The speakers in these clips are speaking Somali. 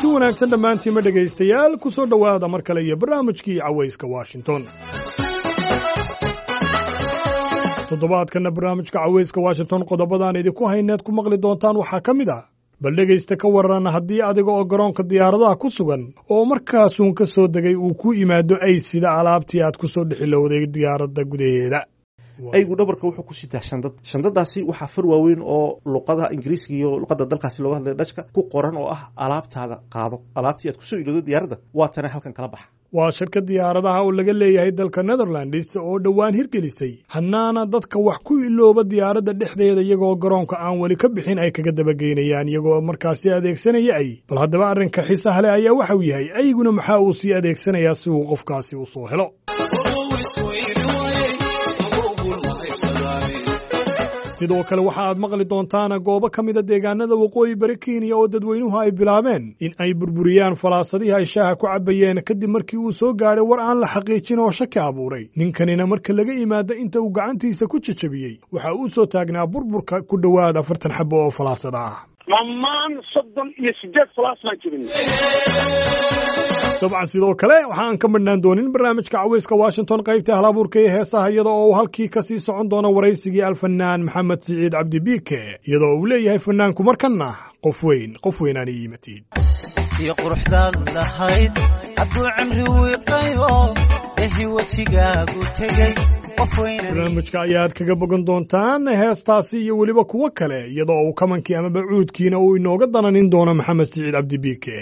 wanaagsan dhammaantiinma dhegaystayaal ku soo dhowaada mar kale iyo barnaamijkii cawayska washington toddobaadkanna barnaamijka cawayska washington qodobadaan idinku hayneed ku maqli doontaan waxaa ka mid ah bal dhegaysta ka waran haddii adiga oo garoonka diyaaradaha ku sugan oo markaasuun ka soo degay uu ku yimaado ay sida alaabtii aad ku soo dhexilowday diyaaradda gudaheeda aygu dhabarka wuxuu ku sitaa shandad shandadaasi waxaa far waaweyn oo luqada ingiriiska iyo luqada dalkaasi looga hadlaya dhashka ku qoran oo ah alaabtaada qaado alaabtii aad kusoo ilowdo diyaaradda waa tana halkan kala baxa waa shirka diyaaradaha oo laga leeyahay dalka netherlands oo dhowaan hirgelisay hannaana dadka wax ku ilooba diyaaradda dhexdeeda iyagoo garoonka aan weli ka bixin ay kaga dabageynayaan iyagoo markaasi adeegsanaya ay bal haddaba arrinka xiisaha leh ayaa waxau yahay ayguna maxaa uu sii adeegsanayaa si uu qofkaasi u soo helo sidoo kale waxa aad maqli doontaan goobo ka mida deegaanada waqooyi bari kenya oo dadweynuhu ay bilaabeen in ay burburiyaan falaasadihii ay shaaha ku cabbayeen kadib markii uu soo gaadhay war aan la xaqiijin oo shaki abuuray ninkanina marka laga yimaado inta uu gacantiisa ku jejebiyey waxa uu soo taagnaa burburka ku dhowaad afartan xabo oo falaasada ah dhammaan soddon iyo sideed falaas baan jirin dabcan sidoo kale waxa aan ka madhnaan doonin barnaamijka caweyska washington qaybta halabuurka ee heesaha iyada oo uu halkii ka sii socon doono waraysigii alfanaan maxamed siciid cabdi biike iyadoo uu leeyahay fanaanku markanna qof weyn qof weynaan ii yimatid iyo quruxdaad lahayd hadduu cimri wiiqayo ehi wejigaagu tegey barnaamijka ayaad kaga bogan doontaan heestaasi iyo weliba kuwo kale iyadoo uu kamankii amaba cuudkiina uu inooga dananin doono maxamed siciid cabdi biike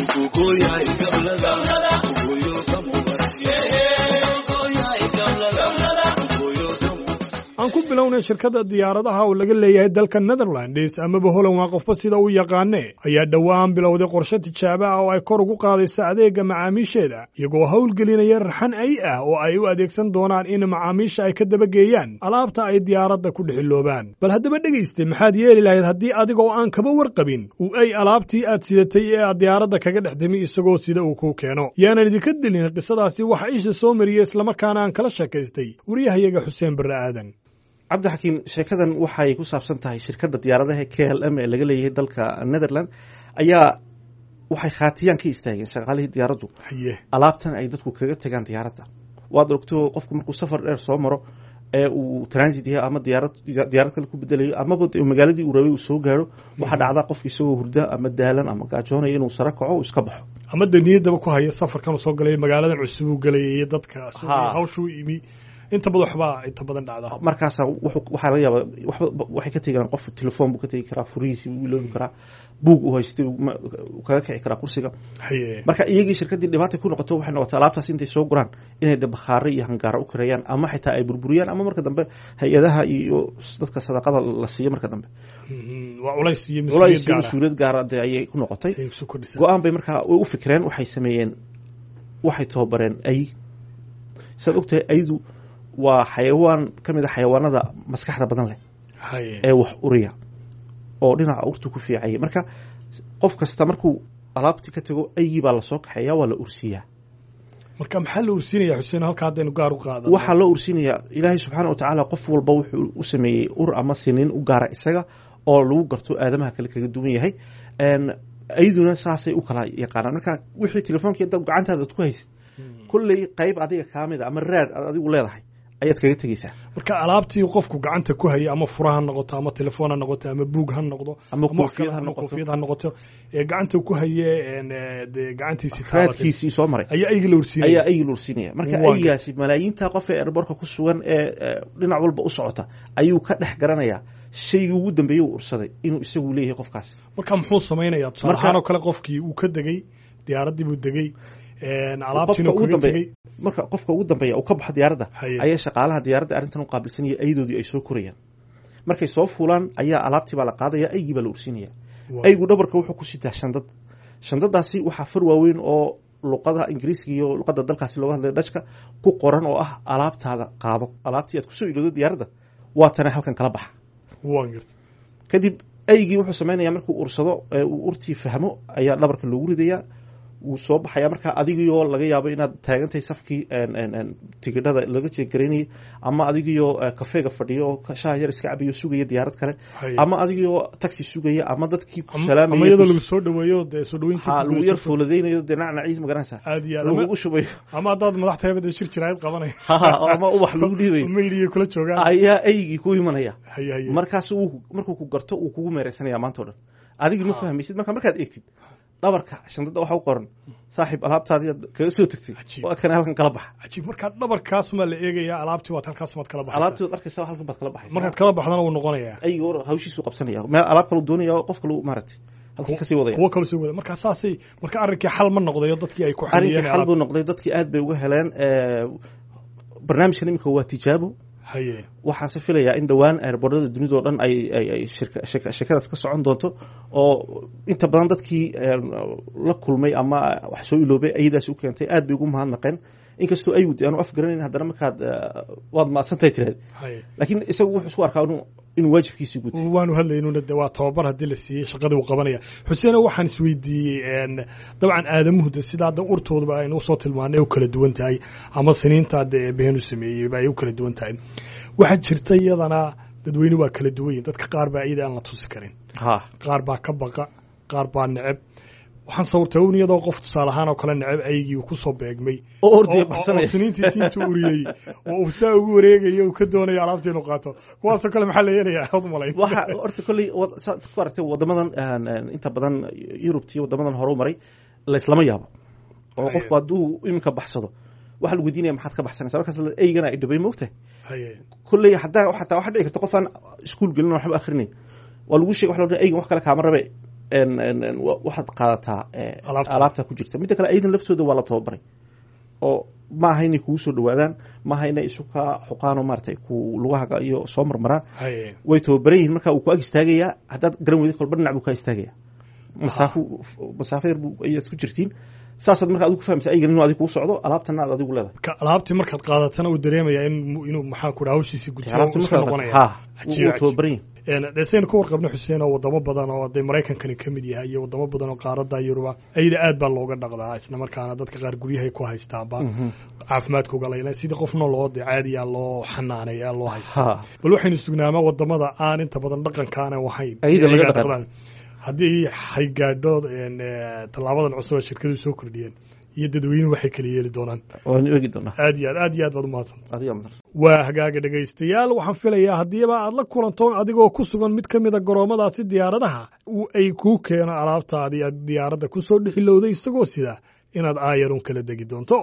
aan ku bilownay shirkadda diyaaradaha oo laga leeyahay dalka netherlands amaba holan waa qofba sida u yaqaane ayaa dhowaan bilowday qorshe tijaabo ah oo ay kor ugu qaadaysa adeega macaamiisheeda iyagoo howlgelinaya raxan ay ah oo ay u adeegsan doonaan in macaamiisha ay ka dabageeyaan alaabta ay diyaaradda ku dhexiloobaan bal haddaba dhegayste maxaad yeeli lahayd haddii adiga oo aan kaba warqabin uu ay alaabtii aad sidatay ee aad diyaaradda kaga dhex timi isagoo sida uu kuu keeno yaanan idinka dilin qisadaasi waxa isha soo mariyey islamarkaana aan kala sheekaystay waryahayaga xuseen barre aadan cabdixakiin sheekadan waxay ku saabsan tahay shirkadda diyaaradaha k l m ee laga leeyahay dalka netherland ayaa waxay khaatiyaan ka istaageen shaqaalihii diyaaraddu alaabtan ay dadku kaga tegaan diyaaradda waad ogto qofku markuu safar dheer soo maro ee uu transit yahay ama diyaarad diyaarad kale ku bedelayo amaba magaaladii uu rabay uu soo gaaro waxaa dhacdaa qofka isagoo hurda ama daalan ama gaajoonaya inuu sare kaco uu iska baxo ama de niyaddaba ku haya safarkan soo galay magaaladan cusub uu galay iyo dadka hawshuu imi inta badan waxbaa inta badan dhacda markaasa waxaa laga yaaba waba waxay ka tegi karaan qof telefoon buu ka tegi karaa furihiisi buu iloobi karaa buug uu haystay kaga kici karaa kursiga marka iyagii shirkaddii dhibaata ku noqoto waxay noqotay alaabtaas intay soo guraan inay de bakhaare iyo hangaara u kareeyaan ama xitaa ay burburiyaan ama marka dambe hay-adaha iyo dadka sadaqada la siiyo marka dambe waa culays iyo culays iyo mas-uuliyad gaara de ayay ku noqotay go-aan bay markaa u fikireen waxay sameeyeen waxay tababareen ay saad ogtahay aydu waa xayawaan ka mid a xayawaanada maskaxda badan leh ee wax uriya oo dhinaca urtu ku fiicaya marka qof kasta markuu alaabtii ka tago aygii baa lasoo kaxeeya waa la ursiiyaa marka maxaa la ursinaya xuseen halka haddaynu gaar u qaada waxaa loo ursinayaa ilaahay subxaana watacaala qof walba wuxuu u sameeyey ur ama siniin u gaara isaga oo lagu garto aadamaha kale kaga duwan yahay ayduna saasay u kala yaqaanaan marka wixii telefoonki gacantaada ad ku haysid kolley qayb adiga kaa mid a ama raad aad adigu leedahay ayaad kaga tegeysaa marka alaabtii qofku gacanta ku hayay ama fura ha noqoto ama telefoon ha noqoto ama buug ha noqdo ama koofiyad ha noqoto koofiyad ha noqoto ee gacanta ku haye de gacantiisi raadkiisii soo maray ayaa aygi la ursinaya ayaa aygi la ursinaya marka aygaasi malaayiinta qof ee erborka ku sugan ee dhinac walba u socota ayuu ka dhex garanayaa shaygii ugu dambeeyey uu ursaday inuu isagu leeyahay qofkaasi marka muxuu samaynayaa tusaale ahaan oo kale qofkii uu ka degey diyaaraddii buu degey alaabtiina kaga tegey marka qofka ugu dambeeya uu ka baxo diyaaradda ayaa shaqaalaha diyaaradda arrintan u qaabilsanaya aydoodii ay soo korayaan markay soo fuulaan ayaa alaabtii baa la qaadaya aygii baa la ursinaya aygu dhabarka wuxuu ku sitaa shandad shandadaasi waxaa far waaweyn oo luqada ingiriiska iyo luqada dalkaasi looga hadlaya dhashka ku qoran oo ah alaabtaada qaado alaabtii aad kusoo ilowdo diyaaradda waa tana halkan kala baxa kadib aygii wuxuu samaynaya markuu ursado uu urtii fahmo ayaa dhabarka loogu ridayaa wuu soo baxaya marka adigiyo laga yaabo inaad taagantahay safkii tigidhada laga jeegaraynayay ama adigiyo kafeega fadhiyo oo shaha yar iska cabayo sugaya diyaarad kale ama adigiyo taxi sugaya ama dadkii ku ama iyadoo lagu soo dhaweeyo dee soo dhaweynta ha lagu yar fooladaynayo dee nacnaciis magaranaysa aad iyo aad lagugu shubayo ama haddaad madax tahay bada shir jiraayad qabanay ama ubax lagu dhiibayo maydiga kula joogaan ayaa eygii ku imanaya haye haye markaas uu markuu ku garto uu kugu meereysanaya maanta o dhan adigii ma fahmaysid marka markaad eegtid dhabarka shandada waxa u qoran saaxiib alaabtaadii aad kaga soo tegtay waa kana halkan kala baxa cajiib markaa dhabarkaasumaa la eegayaa alaabtii waad halkaasumaad kala baxaysaa alaabtii waad arkaysa halkan baad kala baxaysa markaad kala baxdana wuu noqonayaa aygi hor hawshiisuu qabsanaya meel alaab kalu doonaya qof kalu maaragtay halkii kasii wadaya kuwo kala soo wada markaa saasay marka arrinkii xal ma noqdayo dadkii ay ku arrinkii xaliyeen xal buu noqday dadkii aad bay uga heleen barnaamijkan imika waa tijaabo haye waxaase filayaa in dhowaan airboorada dunidao dhan ay ay sheekadaas ka socon doonto oo inta badan dadkii la kulmay ama wax soo iloobay ayadaas u keentay aad bay ugu mahadnaqeen inkastoo aywd aanu afgaranayn haddana markaad waad maadsantahay tiraad haye laakiin isagu wuxuu isku arkaa inuu inuu waajibkiisii gutay waanu hadlaynuna de waa tababar haddii la siiyey shaqadii uu qabanaya xuseeno waxaan isweydiiyey dabcan aadamuhu de sidaa da urtooduba aynu usoo tilmaanay u kala duwan tahay ama siniintaa de eebaheen u sameeyeyba ay u kala duwan tahay waxaa jirta iyadana dadweyne waa kala duwan yihin dadka qaar baa iyada aan la tusi karin ha qaar baa ka baqa qaar baa neceb waxaan sawirtay un iyadoo qof tusaale ahaan oo kale neceb aygii uu kusoo beegmay oo ordaya oo baxsanaya siniintiisi intuu uriyey oo uu saa ugu wareegayo uu ka doonayo alaabta inuu qaato kuwaasoo kale maxaa la yeelayaa od malayn waxa horta kolley wad- saad ku aragtay wadamadan aan- aan inta badan yurubtiyo wadamadan hore u maray laislama yaabo oo Haye. qofku hadduu iminka baxsado waxa lagu weydiinaya maxaad ka baxsanaysa markaas la- eygana ay dhibay moogtahay haye kolley hadaa xataa waxaa dhici karta qof aan iskuul gelin oo waxba akhrinayn waa lagu sheeg waxa la odhan eygan wax kale kaama rabe en- en- en, wa- waxaad qaadataa eh, Alaabta. alaabta ku jirta midda kale aydan laftooda waa la tababaray oo ma aha inay kugu soo dhawaadaan ma aha inay isu ka xuqaan oo maaragtay ku lugahaga iyo soo marmaraan haye way tababaran yihiin marka uu ku ag istaagayaa haddaad garan weydo kolba dhinac buu kaa istaagaya masaafo masaafo yar buu ayaad ku jirtiin saasaad marka adigu ku fahamsa aygan inuu adigu kuu socdo alaabtana aad adigu leedahay ka alaabtii markaad qaadatana uu dareemayaa in inuu maxaa ku dhaha hawshiisii guto alaabta iska markaa noqonaya ha Cajiib, wuu cajiib. tababaran yihin dee saynu ka warqabno xuseen oo wadamo badan oo dee maraykankani ka mid yahay iyo wadamo badan oo qaarada yuruba ayada aad baa looga dhaqdaa isla markaana dadka qaar guryahay ku haystaanba caafimaadkooga layla sidii qof nooloo dee caadiyaa loo xanaanaya loo haystaa ha bal waxaynu sugnaamaa wadamada aan inta badan dhaqankaana wahayn Ayada laga Iyagaa dhaqan. dhaqdaan. haddii hay gaadho een, eh, tallaabadan cusub ee shirkadu soo kordhiyeen iyo dadweynuhu waxay kala yeeli doonaan waanu eegi doonaa aad iyo aad aad iyo aad baad umahadsan adiga mudan waa hagaaga dhegaystayaal waxaan filayaa haddiiba aad la kulanto adigoo ku sugan mid ka mida garoomadaasi diyaaradaha uu ay kuu keeno alaabtaadii aad diyaaradda ku soo dhexilowday isagoo sida inaad aayarun kala degi doonto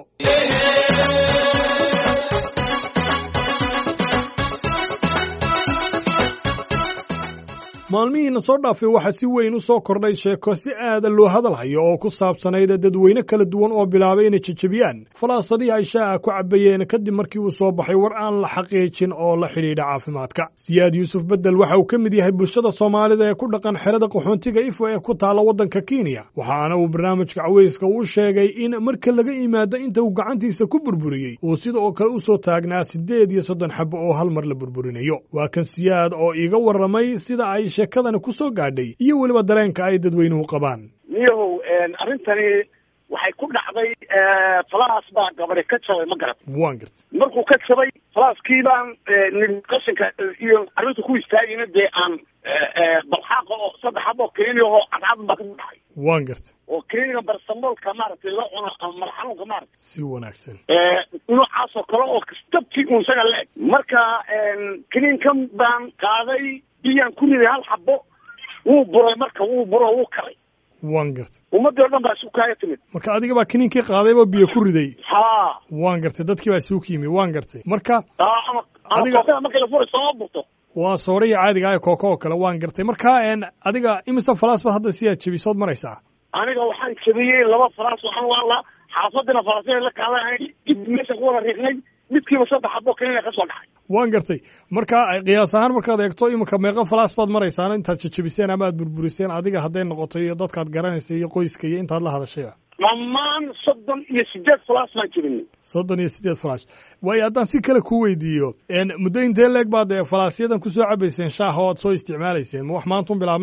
maalmihiina soo dhaafay waxaa si weyn u soo kordhay sheeko si aada loo hadalhayo oo ku saabsanayd dadweyne kala duwan oo bilaabay inay jejebiyaan falaasadii ay shaaca ku cabbayeen kadib markii uu soo baxay war aan la xaqiijin oo la xidhiidha caafimaadka siyaad yuusuf bedel waxa uu ka mid yahay bulshada soomaalida ee ku dhaqan xerada qaxoontiga ifo ee ku taalla waddanka kenya waxaana uu barnaamijka caweyska u sheegay in marka laga yimaado inta uu gacantiisa ku burburiyey uu sida oo kale u soo taagnaa siddeed iyo soddon xabo oo hal mar la burburinayo waa kan siyaad oo iiga warramay sida ay sheekadani ku soo gaadhay iyo weliba dareenka ay dadweynuhu qabaan niyahow arrintani waxay ku dhacday falaas baa gabari ka jabay ma garat waan garta markuu ka jabay falaaskii baan nidhi qashinka iyo arrinta ku istaagayna dee aan balxaaqa oo saddex xabo keniya oo cadcad baa ka dhacay waan garta oo keniga barsamoolka maaragtay la cuno ama madax xanuunka maaragtay si wanaagsan noocaas oo kale oo dabkii uun isaga la eg marka keniinkan baan qaaday biyaan ku riday hal xabo wuu buray marka wuu buro wuu kalay waan garta ummadii o dhan baa isu kaaga timid marka adiga baa kiniinkii qaadayba biyo ku riday ha waan gartay dadkii baa isugu yimi waan gartay marka aa ama ama Adiga- kookada markii la furay sooma burto waa soorihii caadiga ah ee kooko oo kale waan gartay marka een, adiga imise falaas baad hadda sidaad jebisood maraysaa aniga waxaan jabiyey laba faraas waxaan waalaa xaafadina faraasya la kaalan dib meesha ku wada riiqnay midkiiba saddex xabo keniya ka soo dhacay waan gartay marka qiyaas ahaan markaad eegto iminka meeqa falaas baad maraysaan intaad jejebiseen ama aad burburiseen adiga hadday noqoto iyo dadkaad garanaysa iyo qoyska iyo intaad la hadashayba dhammaan soddon iyo sideed falaas baan jabinay soddon iyo siddeed falaash waayo haddaan si kale ku weydiiyo een, muddo intee leeg baad ee falaasyadan kusoo cabayseen shaaha oo aad soo isticmaalayseen ma wax maantun bilaabmayba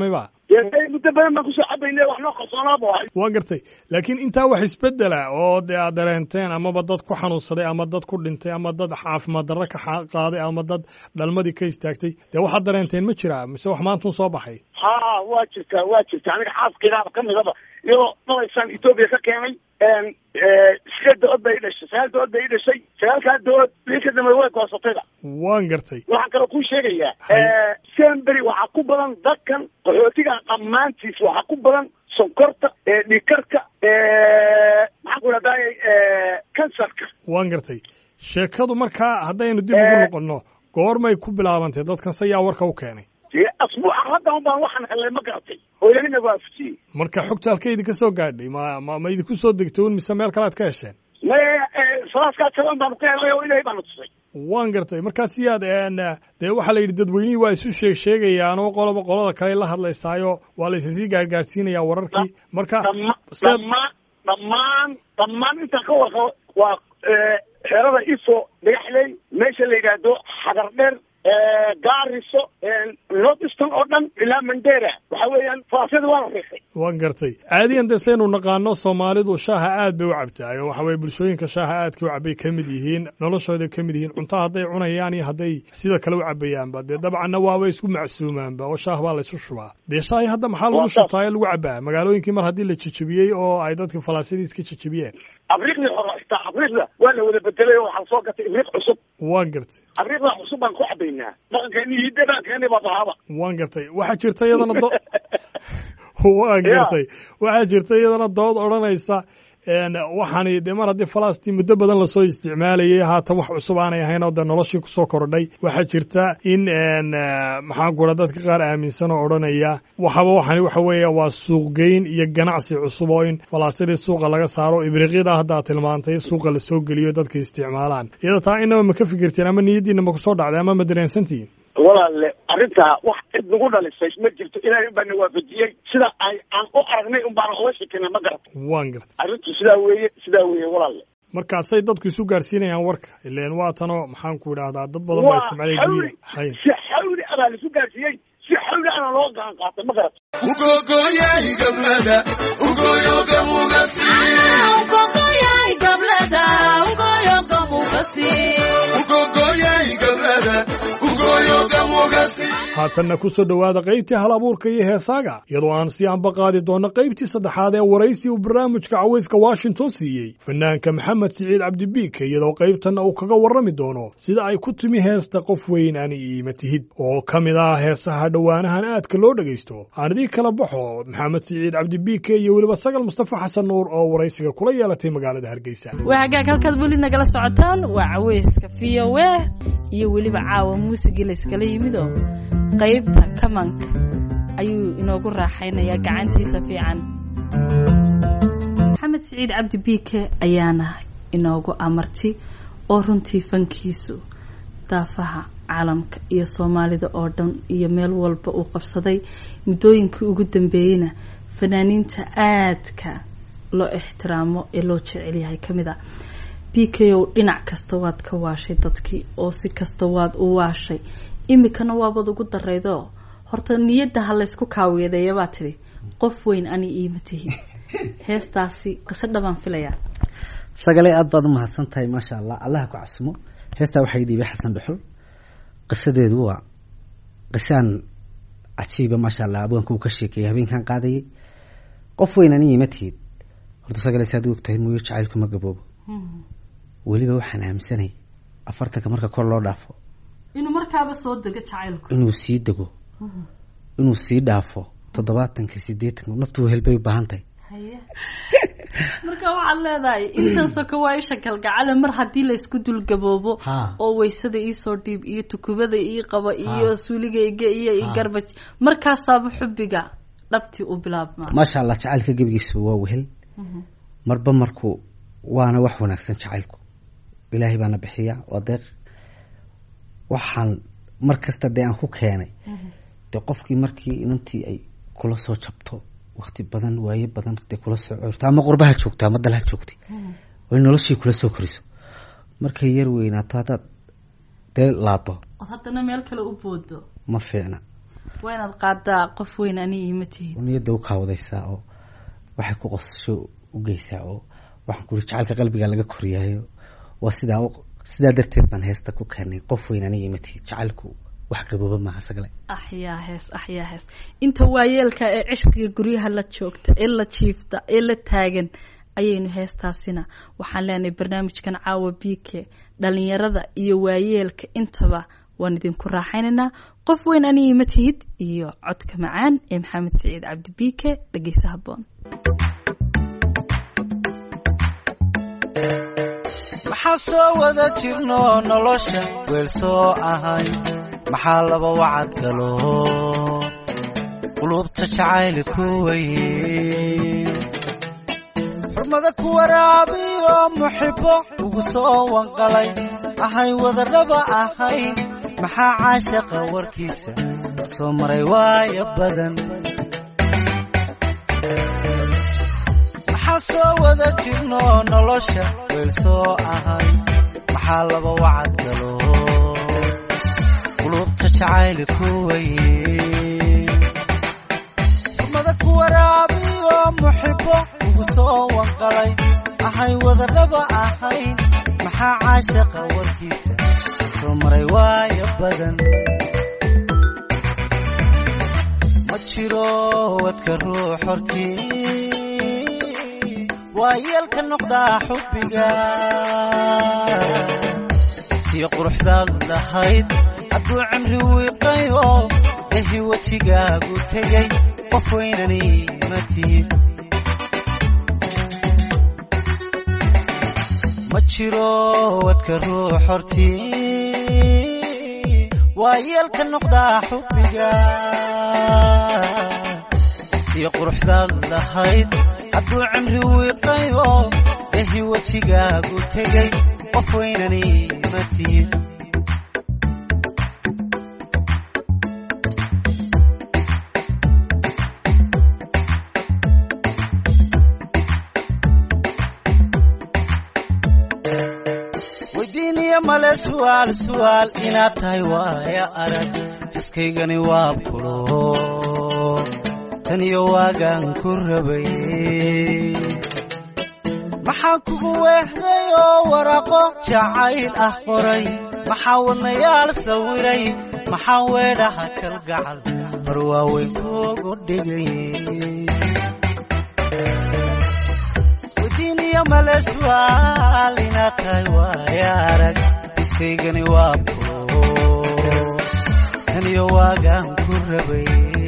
dee muddo badan baan kusoo cabayna wax noo qarsoonaaba wahay waa gartay laakiin intaa wax isbedela oo dee aad dareenteen amaba dad ku xanuunsaday ama dad ku dhintay ama dad caafimaad darro ka qaaday ama dad dhalmadii ka istaagtay dee waxaad dareenteen ma jiraa mise wax maantun soo baxay ha waa jirtaa waa jirta aniga xaaskaydaaba ka midaba iyadoo dhalaysaan etoobiya ka keenay sideed dood bay i dhashay sagaal dood bay i dhashay sagaalkaa dood bii ka dambe way goosatayda waan gartay waxaan kaloo kuu sheegayaa sembery waxaa ku badan dadkan qaxootiga dhammaantiis waxaa ku badan sonkorta dhiikarka maxaan ku idhahdaay kansarka waan gartay sheekadu markaa haddaynu dib ugu noqonno goormay ku bilaabantay dadkan se yaa warka u keenay dee asbuuca hadda un baan waxaan helnay ma garatay oo ilahina waafajiyey marka xogta halka idinka soo gaadhay ma ma ma idinku soo degtay un mise meel kale ad ka hesheen maya salaaskaa jaban baanu ka helnay oo ilahay baanu tusay waan gartay markaas yaad dee waxaa la yidhi dadweynihii waa isu sheeg sheegayaan oo qoloba qolada kale la hadlaysaayo waa la isasii gaargaarsiinayaa wararkii marka dhammaan dhammaan dhammaan intaan ka warqabo waa xerada ifo dhagaxley meesha la yidhaahdo xagar dheer gaariso north eastern oo dhan ilaa mandera waxa weeyaan farasyada waa la riixay waan gartay caadiyan dee saynu naqaano soomaalidu shaaha aad bay u cabtaa oo waxa weye bulshooyinka shaaha aadka u cabay ka mid yihiin noloshooday ka mid yihiin cunto hadday cunayaan iyo hadday sida kale u cabayaanba dee dabcanna waaba isku macsuumaanba oo shaah baa la isu shubaa dee shaahi hadda maxaa lagu shubtaa ee lagu cabaa magaalooyinkii mar haddii la jejebiyey oo ay dadka falaasyadii iska jejebiyeen abriiqdii hore xitaa abriiqda waa la wada bedelay oo waxaa soo gatay ibriiq cusub waan gartay abriiqda cusub baan ku cabaynaa dhaqankeeni iyo dhaqankeeni baa bahaba waan gartay waxaa jirta iyadana do waan gartay waxaa jirta iyadana dood odhanaysa waxaani dee mar haddii falastiin muddo badan lasoo isticmaalayay haatan wax cusub aanay ahayn oo dee noloshii kusoo kordhay waxaa jirta in maxaan ku raa dadka qaar aaminsan oo odhanaya waxaba waxani waxa weeye waa suuqgeyn iyo ganacsi cusub oo in falaasyadii suuqa laga saaro ibriiqyada haddaa tilmaantay suuqa lasoo geliyo dadka isticmaalaan iyada taa inaba ma ka fikirteen ama niyaddiina ma kusoo dhacday ama ma dareensantihiin walaale arrintaa wax cid nagu dhalisay ma jirto ilaahay un baa na waafajiyey sida ay aan u aragnay un baana oga sheekena ma garata waan gartay arrintu sidaa weeye sidaa weeye walaale markaasay dadku isu gaarsiinayaan warka ileen waa tanoo maxaan ku idhahdaa dad badan baa isticmaalay gurya hayn si xawli abaa laisu gaarsiiyey si xawli ana loo gacan qaatay ma garata haatanna ku soo dhowaada qaybtii hal abuurka iyo heesaaga iyadoo aan sii anba qaadi doonno qaybtii saddexaad ee waraysi uu barnaamijka cawayska washington siiyey fanaanka maxamed siciid cabdibiike iyadoo qaybtanna uu kaga warrami doono sida ay ku timi heesta qof weyn ani iima tihid oo ka mid ah heesaha dhowaanahan aadka loo dhegaysto aan idii kala baxo maxamed siciid cabdibiike iyo weliba sagal mustafa xasan nuur oo waraysiga kula yeelatay magaalada hargeysa waa hagaag halkaad weli nagala socotaan waa caweyska v o a iyo weliba caawa muusigii layskala yimidoo qaybta kamanka ayuu inoogu raaxaynayaa gacantiisa fiican maxamed siciid cabdi biike ayaana inoogu amarti oo runtii fankiisu daafaha caalamka iyo soomaalida oo dhan iyo meel walba uu qabsaday muddooyinkii ugu dambeeyeyna fanaaniinta aadka loo ixtiraamo ee loo jecel yahay ka mid a b k o dhinac kasta waad ka waashay dadkii oo si kasta waad u waashay imikana waabad ugu daraydo horta niyadda ha laysku kaaweedeeya baa tidhi qof weyn ani iima tihi heestaasi qiso dhabaan filayaa sagale aada baad umahadsan tahay maasha allah allaha ku casumo heestaa waxaa dhiibay xasan dhuxul qisadeedu waa qisaan cajiiba maasha allah abwaanka uu ka sheekeeyay habeenkan qaadayay qof weyn ani iima tihid horta sagale saad u ogtahay mooyo jacaylku ma gaboobo weliba waxaan aaminsanay afartanka marka kor loo dhaafo inuu markaaba soo dego jacaylku inuu sii dego inuu sii dhaafo toddobaatanka sideetanka naftu helbay u baahan tahay marka waxaad leedahay intan soka waa isha kalgacale mar haddii laysku dulgaboobo oo waysada iisoo dhiib iyo tukubada ii qaba iyo suuligayga iyo garbaj markaasaaba xubbiga dhabtii u bilaabmaa maasha allah jacaylka gebigiisa waa wehel marba marku waana wax wanaagsan jacaylku ilaahay baana bixiya waa deeq waxaan mar kasta dee aan ku keenay dee qofkii markii inantii ay kula soo jabto wakti badan waaye badan dee kula soo coorto ama qurbaha joogta ama dalha joogtay oo in noloshii kula soo koriso markay yar weynaato haddaad dee laado ood haddana meel kale u boodo ma fiicna waa inaad qaadaa qof weyn ani ima tihin niyadda u kaawadaysaa oo waxay ku qosasho u geysaa oo waxaan kuri jacaylka qalbiga laga koriyaayo waa sidaa sidaa darteed baan heesta ku keenay qof weyn aniga ima tihin jacaylku wax gabooba maaha sagle axyaa hees axyaa hees inta waayeelka ee cishqiga guryaha la joogta ee la jiifta ee la taagan ayaynu heestaasina waxaan leenahay barnaamijkan caawa biike dhalinyarada iyo waayeelka intaba waan idinku raaxaynaynaa qof weyn aniga ma tihid iyo codka macaan ee maxamed siciid cabdi biike dhegeysa haboon maxaa soo wada jirno nolosha weel soo ahay maxaa laba wacad galo qulubta jacayli ku weye xurmada ku waraabiyo muxibo ugu soo wanqalay ahay wadarraba ahayn maxaa caashaqa warkiisa soo maray waaya badan maxaa soo wada jirno nolosha weel soo ahay maxaa laba wacad galo qulubta jacayli ku weye xurmada ku waraabiyo muxibo ugu soo wanqalay ahay wadarraba ahayn maxaa caashaqa warkiisa soo maray waaya badan ma jiro wadka ruux hortii waa yeelka noqdaa xubbiga tii quruxdaad lahayd hadduu cimri wiiqayo ehi wejigaagu tegay qof weynani ma tihid ma jiro wadka ruux hortii waa yeelka noqdaa xubbiga tii quruxdaad lahayd hadduu cimri wiiqayo ehi wejigaagu tegay qof weynani ma tihid weydiiniyo male su'aal su'aal inaad tahay waaya arag xiskaygani waa bulo tan iyo waagaan ku rabay maxaa kugu weehday oo waraaqo jacayl ah qoray maxaa wadnayaal sawiray maxaa weedhaha kalgacal mar waaweyn kuugu dhigay weydiiniyo male su'aal inaad tahay waaya arag iskaygani waa bulo tan iyo waagaan ku rabay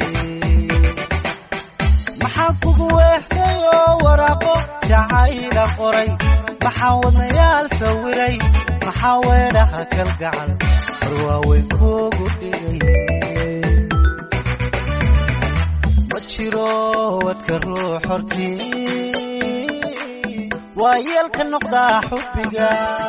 maxaa kugu weehday oo waraaqo jacayla qoray maxaa wadnayaal sawiray maxaa weedhaha kalgacal mar waaweyn kuugu dhigay ma jiro wadka ruux hortii waa yeelka noqdaa xubbiga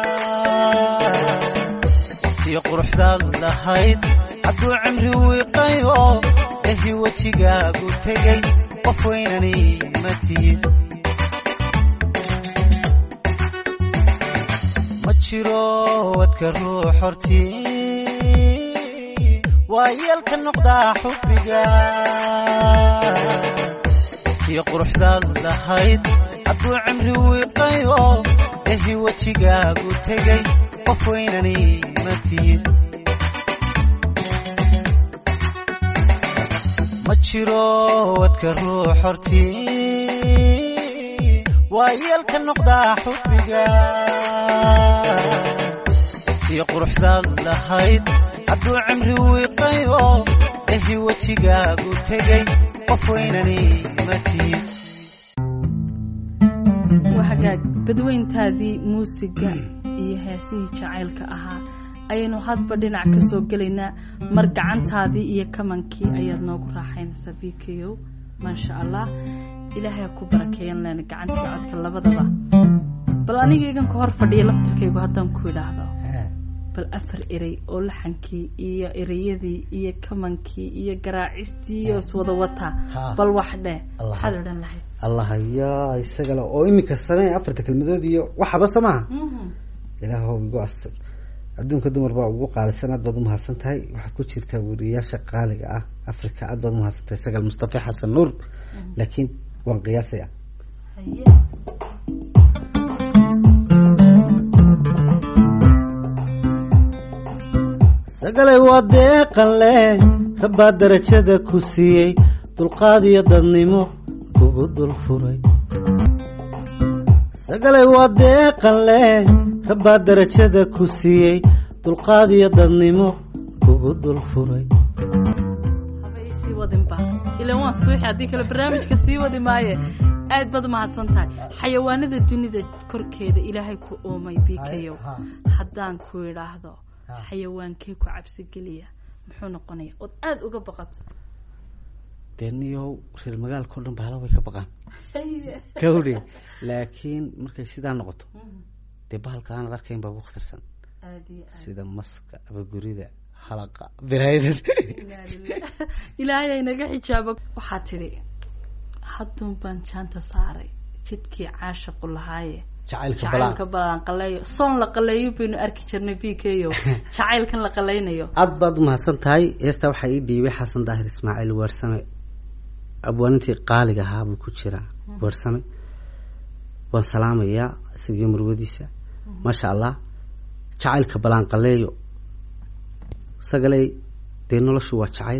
tii quruxdaad lahayd hadduu cimri wiiqayo ehi wejigaagu tegay qof weynani ma tihid ma jiro wadka ruux hortii waa yeelka noqdaa xubbiga tii quruxdaad lahayd hadduu cimri wiiqayo ehi wejigaagu tegay qof weynani ma tihid ma jiro wadka ruux hortii waa yeelka noqdaa xubbiga tii quruxdaad lahayd hadduu cimri wiiqayo ehi wejigaagu tegay qof weynani ma tihid waa hagaag badweyntaadii muusiga iyo heesihii jacaylka ahaa ayaynu hadba dhinac ka soo gelaynaa mar gacantaadii iyo kamankii ayaad noogu raaxaynaysaa v k o maasha allah ilaahay ku barakeeyan leena gacantii codka labadaba bal aniga igan ka hor fadhiya laftarkaygu haddaan ku idhaahdo bal afar erey oo laxankii iyo ereyadii iyo kamankii iyo garaacistii iyo iswada wataa bal wax dheh maxaad odhan lahayd allah yaa isagale oo iminka samee afarta kelmadood iyo waxaba soo maaha ilaahw igu astur adduunka dumar baa ugu qaalisan aad baad umahadsan tahay waxaad ku jirtaa weriyaasha qaaliga ah africa aad baad umahadsan tahay sagal mustafa xasan nuur laakiin waan qiyaasaya sagalay waa deeqan leh rabbaa darajada ku siiyey dulqaad iyo dadnimo kugu dul furay sagalay waa deeqan leh rabbaa darajada ku siiyey dulqaad iyo dadnimo kugu dul furay haba isii wadinba ilan waan suuxi haddii kale barnaamijka sii wadi maaye aad baad umahadsan tahay xayawaanada dunida korkeeda ilaahay ku uumay bikayow haddaan ku idhaahdo xayawaankee ku cabsi geliya muxuu noqonaya ood aada uga baqato dee niyow reer magaalka o dhan bahala way ka baqaan kawdhi laakiin markay sidaa noqoto dee bahalka aanad arkayn baa ugu khatarsan aad iyo aad sida maska abagurida halaqa biraayada Inaa lillaah. ilaahay naga xijaabo waxaa tidhi hadduun baan jaanta saaray jidkii caashaqu lahaaye jacaylka balaa jacaylka balaan qaleeyo soon la qaleeyo baynu arki jirnay b k o jacaylkan la qaleynayo aad baad umahadsan tahay heestaa waxaa ii dhiibay xasan daahir ismaaciil weersame abwaanintii qaaliga ahaa buu ku jiraa weersame waan salaamayaa isagiyo murwadiisa maasha allah jacaylka balaan qaleeyo sagaley dee noloshu waa jacayl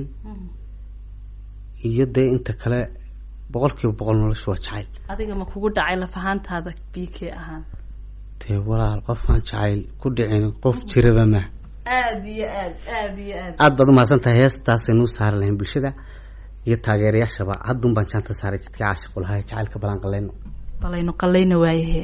iyo dee inta kale boqol kiiba boqol noloshu waa jacayl adiga ma kugu dhacay lafahaantaada b k ahaan dee walaal qofaan jacayl ku dhicin qof jiraba ma aada iyo aad aada iyo aad aad baad umahadsan tahay heestaasaynu u saari lahayn bulshada iyo taageerayaashaba haddun baan jaanta saaray jidkii caashiqu lahaa jacaylka balaan qaleyno balaynu qaleyna waayahe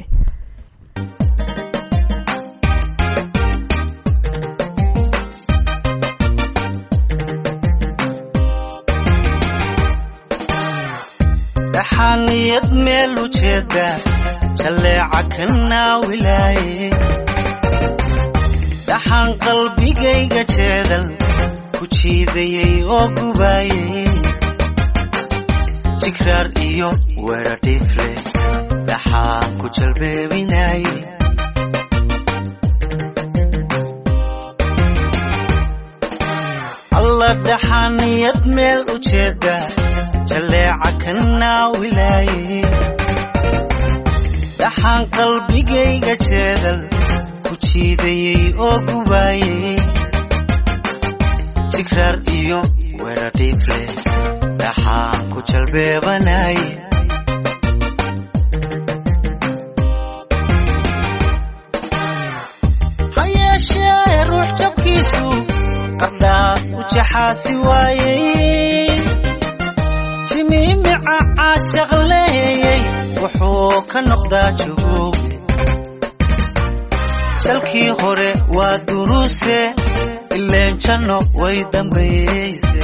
dhaxaaniyad meel ujeeda jalleeca ka naawilaaye dhaxaan qalbigayga jeedal ku jiidayay oo gubaayay jigraar iyo weedha dhifle dhaxaan ku jalbeebinaaye alla dhaxaaniyad meel ujeeda jalleeca ka naawilaaye dhaxaan qalbigayga jeedal ku jiidayay oo gubaayay jigraar iyo weedha dhifle dhaxaan ku jalbeebanaye ha yeeshee ruux jabkiisu qardhaas u jaxaasi waayey jimiimica caashaq leeyey wuxuu ka noqdaa jugoobe jalkii hore waa duruuse ileen janno way dambayeyse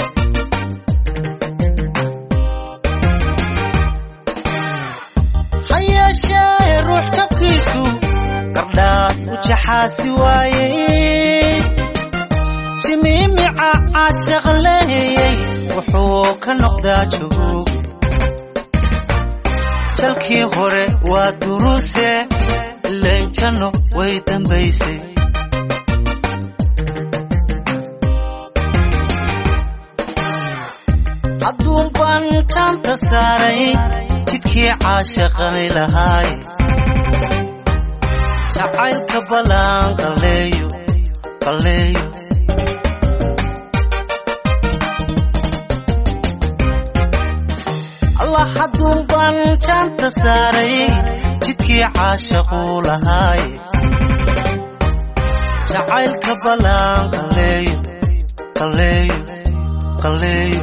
ha yeeshee ruux jabkiisu qardhaas u jaxaasi waayey jimiimica caashaq leeyey wuxuu ka noqdaa jogooge jalkii hore waa duruuse ileen janno way dambaysay hadduun baan jaanta saaray jidkii caashaqani lahaay jacaylka balaan qaleeyo qaleeyo allah hadduun baan jaanta saaray jidkii caashaquu lahaay jacaylka balaan qaleeyo qaleeyo qaleeyo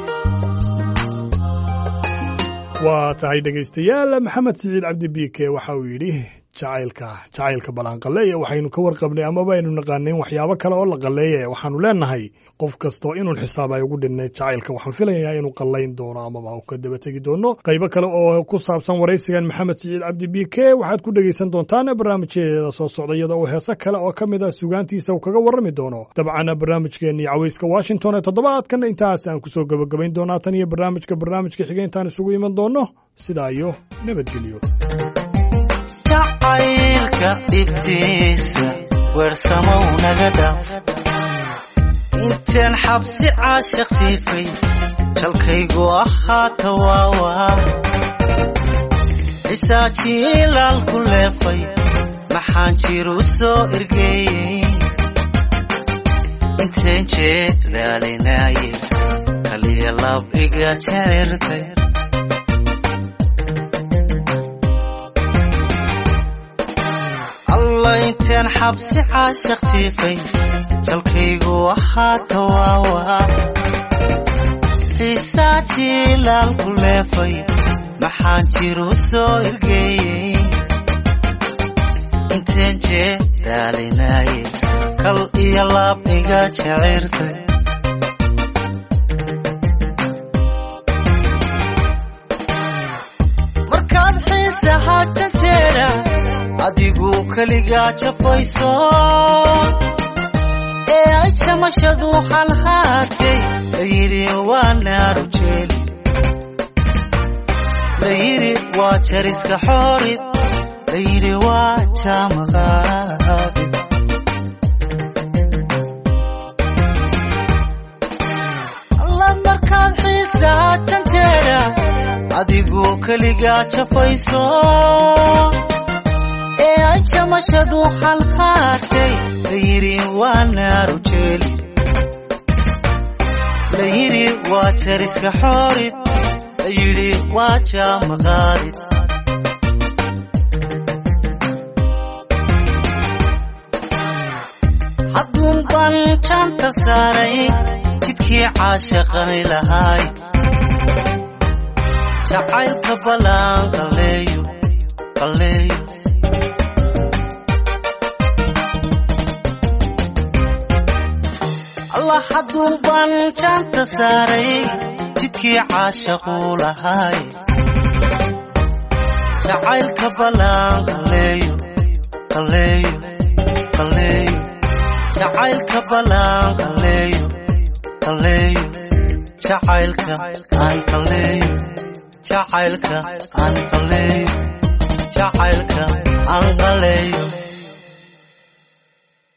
waa tahay dhegaystayaal maxamed siciid cabdi biike waxa uu yidhi jacaylka jacaylka ballaanqaleeya waxaynu ka warqabnay amaba aynu naqaanayn waxyaabo kale oo la qalleeya waxaanu leenahay qof kastoo inuun xisaab ay ugu dhinnayd jacaylka waxaan filayaa inuu qallayn doono amaba uu ka daba tegi doono qaybo kale oo ku saabsan waraysigan maxamed siciid cabdi biike waxaad ku dhegaysan doontaan barnaamijyadeeda soo socda iyada oo heese kale oo ka mid ah sugaantiisa uu kaga warrami doono dabcan barnaamijkeennii cawayska washington ee toddobaadkan intaas aan kusoo gebagabayn doonaa tan iyo barnaamijka barnaamijka xiga intaan isugu iman doonno sidaa iyo nabadgelyo jacaylka dhibtiisa weersamow naga dhaaf inteen xabsi caashiq jiifay jalkaygu ahaata waawaa cisaajiilaal ku leefay maxaan jiru soo ergeeyey inteen jeedaalinaaye kaliya lab iga jecertay alla inteen xabsi caashiq jiifay jalkaygu ahaata waawaa xiisaa jiilaal ku leefay maxaan jiru soo ergeeyey inteen jeedaalinaaye kal iyo laab iga jecirtay markaad xiisaha janjeera adigu keligaa jafayso ee ay jamashadu halhaatay layidhi waa naaru jeeli layidhi waa jariska xoorid layidhi waa jaamaqaabi alla markaad xiisaa janjeera adigu keligaa jafayso ee ay jamashadu halhaatay layidhi waa naaru jeeli layidhi waa jariska xoorid layidhi waa jaamaqaadid hadduun baan jaanta saaray jidkii caashaqani lahaay jacaylka ballaan qalleeyo qalleeyo allah hadduun baan jaanta saaray jidkii caashaquu lahaay jacaylka ballaan qalleeyo qalleeyo qalleeyo jacaylka ballaan qalleeyo qalleeyo jacaylka aan qalleeyo jacaylka aan qalleeyo jacaylka aan qalleeyo